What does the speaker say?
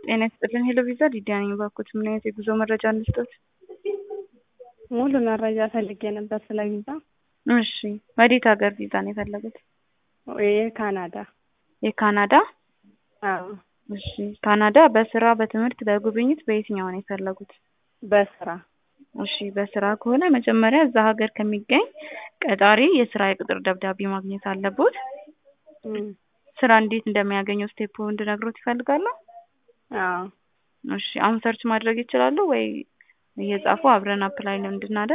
ጤና ይስጥልኝ ሄሎ ቪዛ ሊዲያ ነኝ። እባክዎት ምን አይነት የጉዞ መረጃ እንስጦት? ሙሉ መረጃ ፈልጌ ነበር ስለ ቪዛ። እሺ ወዴት ሀገር ቪዛ ነው የፈለጉት? የካናዳ የካናዳ? አዎ እሺ ካናዳ በስራ በትምህርት በጉብኝት በየትኛው ነው የፈለጉት? በስራ እሺ በስራ ከሆነ መጀመሪያ እዛ ሀገር ከሚገኝ ቀጣሪ የስራ የቅጥር ደብዳቤ ማግኘት አለቦት። እም፣ ስራ እንዴት እንደሚያገኙ ስቴፕ እንድነግሮት ይፈልጋሉ? አዎ እሺ አሁን ሰርች ማድረግ ይችላሉ ወይ እየጻፉ አብረን አፕላይ እንድናደርግ